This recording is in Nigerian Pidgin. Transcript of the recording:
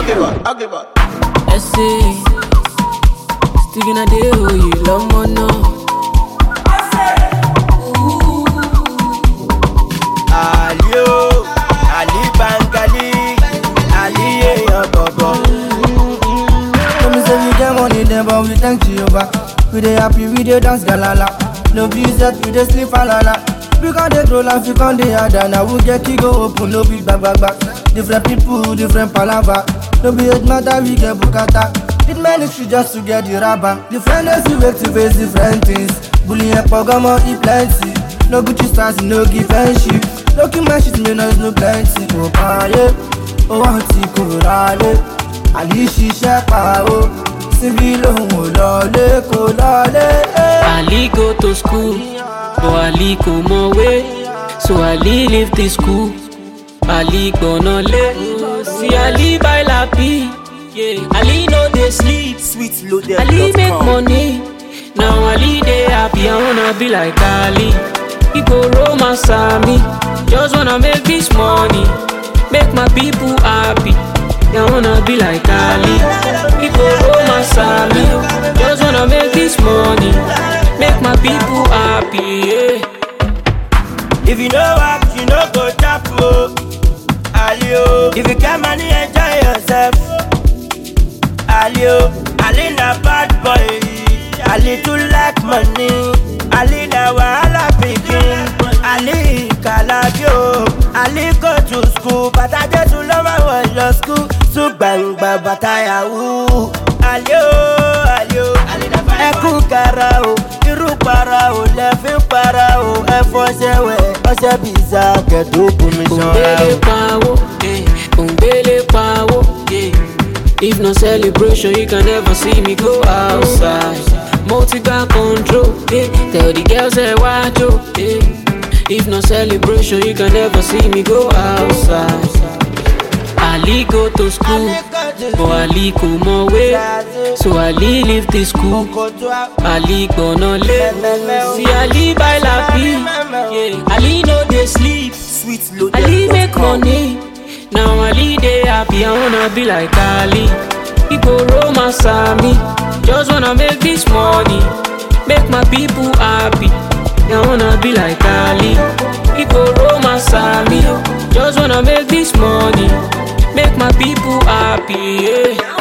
Okay, boy. Okay, boy. Essay. Sticking a day, oh, you love more now. Ali o, Ali Bangali, Ali èèyàn bọ̀bọ̀. Tell me say we get money then but we thank Jehovah We dey happy, we dey dance galala No be set, we dey sleep alala We con dey grow life, we con dey harder Now we get key go open, no be gbag gbag gbag Different people, different palava No be age matter, we get bukata It ministry just to get the rubber Different days we wake to face different things Bullying and pogomo, e plenty No Gucci stars, no give friendship No kill my shit, me no is no plenty Oh, ah, yeah, oh, auntie, kò rálé àní ṣiṣẹ́ pa ó síbí lòun ò lọlé kò lọlé. Ali go to school, but Ali kò mọ̀wé. So Ali leave the school. Ali gbọ̀nà lé. See Ali buy lapi. Yeah. Ali no dey sleep. Sweet loaded. Ali make money. Now Ali dey happy. I wanna be like Ali. He go romance me. Just wanna make this money. Make my people happy. I wanna be like Ali. He go romance me. Just wanna make this money. Make my people happy. Yeah. If you know work, you no go chop o. Ali o, if you get money, enjoy yourself. Ali o, Ali na bad boy. Ali too like money. Ali na wahala pikin. Ali kalabi o. Ali go to school, bàtà Jésù ló máa wọ̀ lọ school. Tún gbàngbà bàtà yahoo. Ali o, Ali o, ẹkún kara o. Irú para o, lẹ́fín para o. Ẹ fọṣẹ wẹ̀, ọṣẹ bìíza kẹ̀dùn bomi ṣanra Òǹgbélé o. pawó, eh, òǹgbélé pawó, yeah. If no celebration, you can never see me go outside. Multi got control, yeah. Tell the girls that watch you, yeah. If no celebration, you can never see me go outside. Ali go to school, but Ali kò mọ̀wé. So Ali leave the school. Ali gbọ̀nà lé. See Ali buy lapi, yeah. Ali no dey sleep. Sweet loaded. Ali make money. Now Ali dey happy. I wanna be like Ali. He go romance me. Just wanna make this money. Make my people happy. I wanna be like Ali. He go romance me. Just wanna make this money. Make my people happy. Yeah.